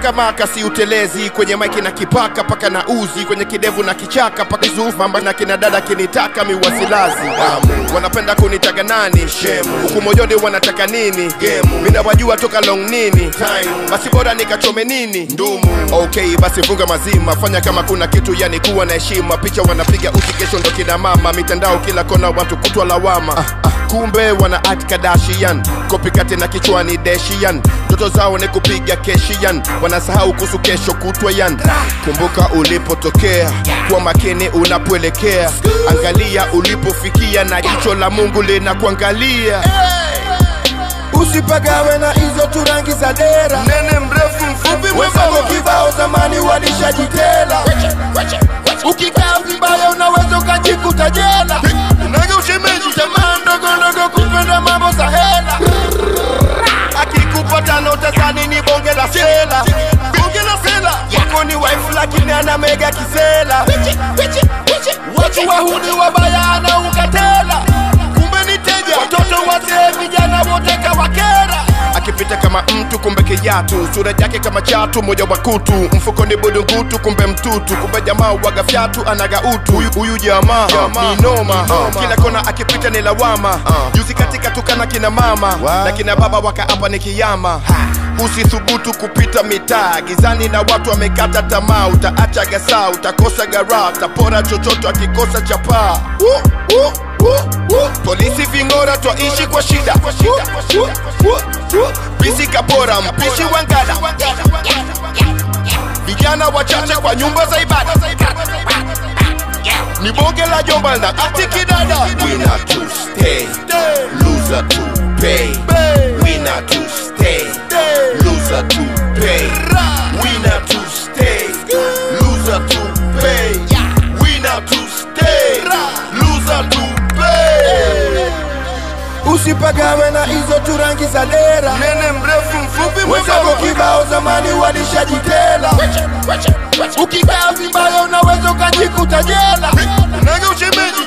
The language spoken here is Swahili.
kama kasi utelezi kwenye maiki na kipaka paka na uzi kwenye kidevu na kichaka paka zufamba na kina dada kinitaka miwasilazi um, wanapenda kunitaga nani shemu huku moyoni wanataka nini gemu mina wajua toka long nini time basi bora nikachome nini ndumu okay basi funga mazima fanya kama kuna kitu yani kuwa na heshima picha wanapiga uti kesho ndo kina mama mitandao kila kona watu kutwa lawama ah, ah, kumbe wana act Kardashian kopikati na kichwani deshian ndoto zao ni kupiga keshian wanasahau kuhusu kesho kutwa yan kumbuka ulipotokea kwa makini unapoelekea angalia ulipofikia na jicho la mungu linakuangalia usipagawe na hizo tu rangi za dera nene mrefu mfupi wenzako mwembamba kibao zamani walishajitela ukikaa vibaya unaweza ukajikuta jela unaga ushemeji tamaa ndogo ndogo kupenda mambo za hela akikupa tano utazani ni bonge la sela bonge la sela yako ni wife lakini ana mega kisela watu wahuni wabaya anaukatela kumbe ni teja watoto wazee vijana wote kawakera akipita kama mtu kumbe kijatu sura yake kama chatu moja wa kutu mfuko ni budungutu kumbe mtutu kumbe jamaa waga fyatu anaga utu huyu, huyu jamaa ni noma kila kona akipita ni lawama juzi katika tukana kina mama na kina baba wakaapa ni kiyama usithubutu kupita mitaa gizani na watu wamekata tamaa utaacha gasa utakosa gara utapora chochote akikosa chapaa uh, uh, uh, uh. polisi ving'ora twaishi kwa shida bisi kapora mpishi wangala vijana wachache kwa nyumba za ibada ni bonge la jomba na ati kidada winner to stay loser to pay winner to stay loser to pay winner to stay loser to pay winner to stay loser to pay usipagawe na hizo tu rangi za dera nene mrefu mfupi wenzako mwembamba kibao zamani walishajitela ukikaa vibaya unaweza ukajikuta jela unaga ushemeji